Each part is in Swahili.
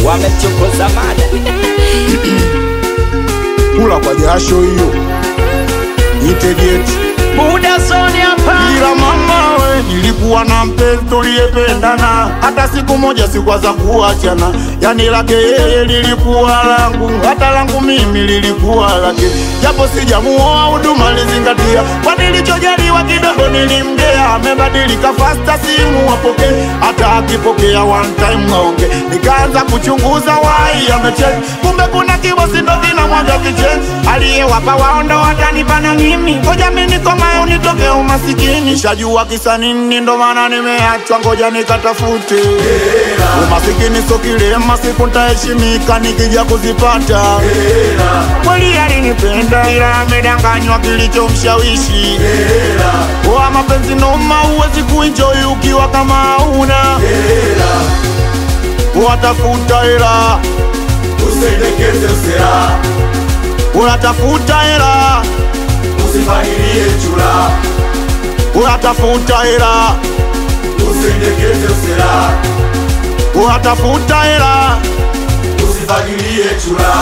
wamemchokoza mada kula kwa jasho hiyo itegeti muda zoni hapa ila mama we nilikuwa na mpenzi tuliyependana hata siku moja sikwaza kuachana yani lake yeye lilikuwa langu hata langu mimi lilikuwa lake japo sijamuoa huduma lizingatia kwa nilichojaliwa kidogo nilimgea amebadilika fasta simu apokee hata akipokea one time aonge nikaanza kuchunguza wai amecheki kumbe kuna kibosi ndo kinamwaga kicheni aliyewapa waondo watanipana mimi ngoja mi nikomae unitoke umasikini shajua kisa nini ndo maana nimeachwa ngoja nikatafute umasikini so kilema siku ntaheshimika nikija kuzipata kweli alinipenda ila amedanganywa kilichomshawishi wa mapenzi noma huwezi kuenjoy ukiwa kama hauna watafuta hela Usendekeze usera, unatafuta hela usifahirie chura. unatafuta hela Usendekeze usera, unatafuta hela usifahirie chura.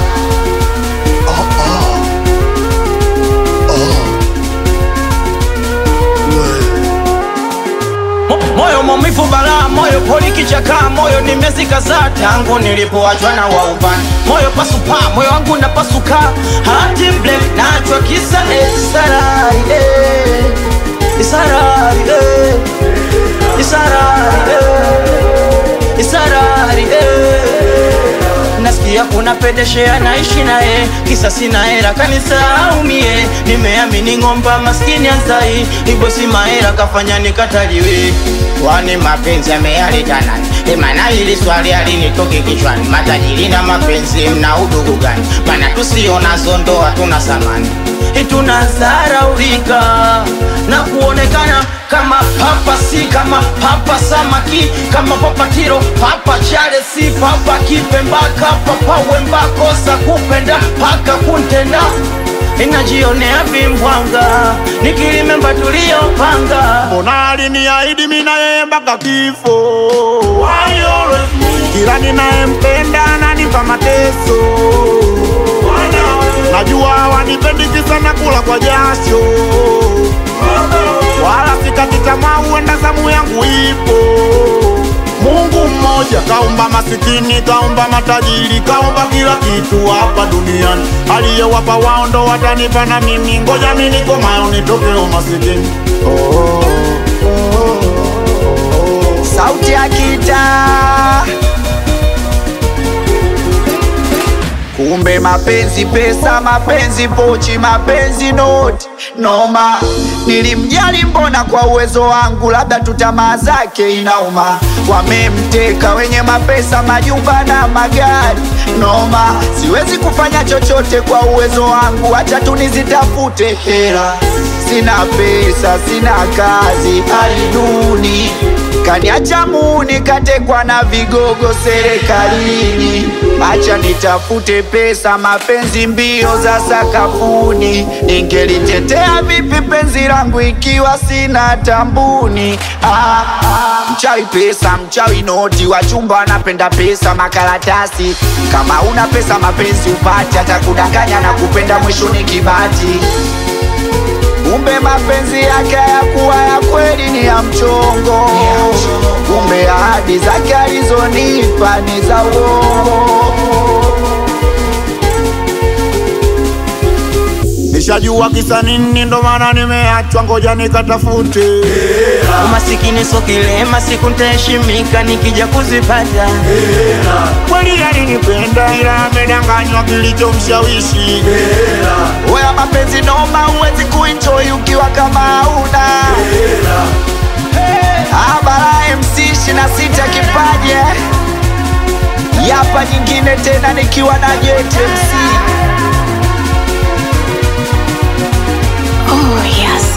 Mo- moyo maumivu balaa moyo poli kichaka moyo nimezikaza tangu nilipoachwa na waubani moyo pasupa moyo wangu napasuka hati mble nachwa kisa esarari eh. isarari eh. isarari eh. isarari eh. nasikia kuna pedeshea naishi naye kisa sina hera kanisahau mie nimeamini ng'omba maskini anzai ibosi mahera kafanya nikataliwe kwani mapenzi yameyaleta nani emana hili swali alinitoke kichwani matajiri na mapenzi mna udugu gani mana tusionazo ndoa tuna samani tunazaraulika na kuonekana kama papa si kama papa samaki kama papa tiro papa chale si papa kipembaka papa wembakosa kupenda paka kuntenda inajionea vimbwanga nikilimemba tuliyopanga mbona aliniahidi mi na yeye mpaka kifo kila ninayempenda ananipa mateso najua wanipendi kisa na kula kwa jasho wala sikati tamaa huenda zamu yangu ipo mungu mmoja kaumba masikini kaumba matajiri kaumba kila kitu hapa duniani aliyewapa wao ndo watanipa na mimi ngoja mi nikomayo nitoke umasikini oh, oh, oh, oh. sauti ya kitaa kumbe mapenzi pesa mapenzi pochi mapenzi noti noma nilimjali mbona kwa uwezo wangu labda tu tamaa zake inauma wamemteka wenye mapesa majumba na magari noma siwezi kufanya chochote kwa uwezo wangu hacha tu nizitafute hela sina pesa sina kazi hali duni kaniacha muni katekwa na vigogo serikalini acha nitafute pesa mapenzi mbio za sakafuni ningelitetea vipi penzi langu ikiwa sina tambuni ah, ah, mchawi pesa mchawi noti wachumba wanapenda pesa makaratasi kama una pesa mapenzi upati hata kudanganya na kupenda mwisho ni kibati kumbe mapenzi yake hayakuwa ya kweli ni ya mchongo kumbe ahadi zake alizonipa ni za uongo nishajua kisa nini ndo maana nimeachwa ngoja nikatafute umasikini so kilema siku ntaheshimika nikija kuzipata kweli alinipenda ila amedanganywa kilichomshawishi Wewe mapenzi noma, huwezi kuenjoy ukiwa kama hauna Abara MC 26 kipaje Yapa nyingine tena nikiwa na Jet MC